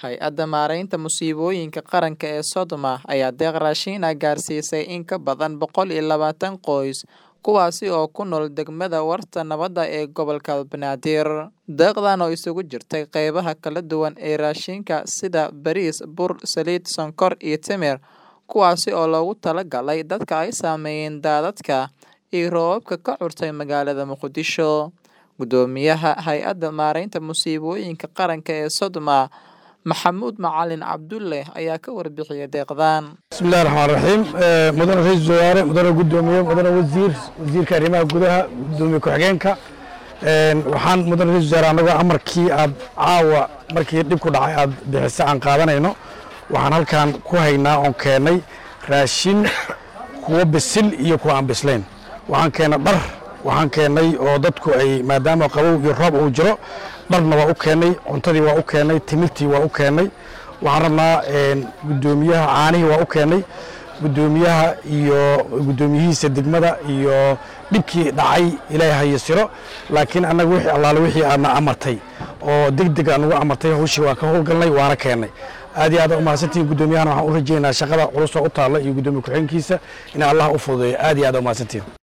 Hay-adda Maareynta Musiibooyinka Qaranka ee Sodoma ayaa deeq raashin ah gaarsiisay in ka badan boqol iyo labaatan qoys, kuwaasi oo ku nool degmada Warta Nabadda ee gobolka Banaadir. Deeqdan oo isugu jirtay qaybaha kala duwan ee raashinka sida bariis, bur, saliid, sonkor iyo timir, kuwaasi oo loogu talagalay dadka ay saameeyeen daadadka iyo roobabka ka curtay magaalada Muqdisho. Guddoomiyaha Hay-adda Maareynta Musiibooyinka Qaranka ee Sodoma, Maxamuud Macalin Cabdulle ayaa ka warbixiyay deeqdan. bismillahi raxmaan raxiim mudane ra-iisul wasaare mudane guddoomiye mudane wasiir wasiirka arrimaha gudaha guddoomiye ku-xigeenka waxaan mudane ra-isul wasaare annagoo amarkii aad caawa markii dhibku dhacay aad bixisa aan qaadanayno waxaan halkan ku haynaa oon keennay raashin kuwa bisil iyo kuwa aan bislayn waxaan keennay dhar waxaan keennay oo dadku ay maadaama qabow iyo roob uu jiro dharna waa u keennay cuntadii waa u keennay timirtii waa u keennay waxaan rabnaa guddoomiyaha caanihii waa u keennay guddoomiyaha iyo guddoomiyihiisa degmada iyo dhibkii dhacay ilaahay hayasiro laakiin annaga wixii allaale wixii aadna amartay oo deg deg aan ugu amartay hawshii waan ka howlgalnay waana keennay aad iyo aad u mahadsantihiin guddoomiyahana waxaan u rajaynayaa shaqada culus oo u taalla iyo guddoomiye ku-xigeenkiisa in allah u fududeeyo aad iyo aad u mahadsantihiin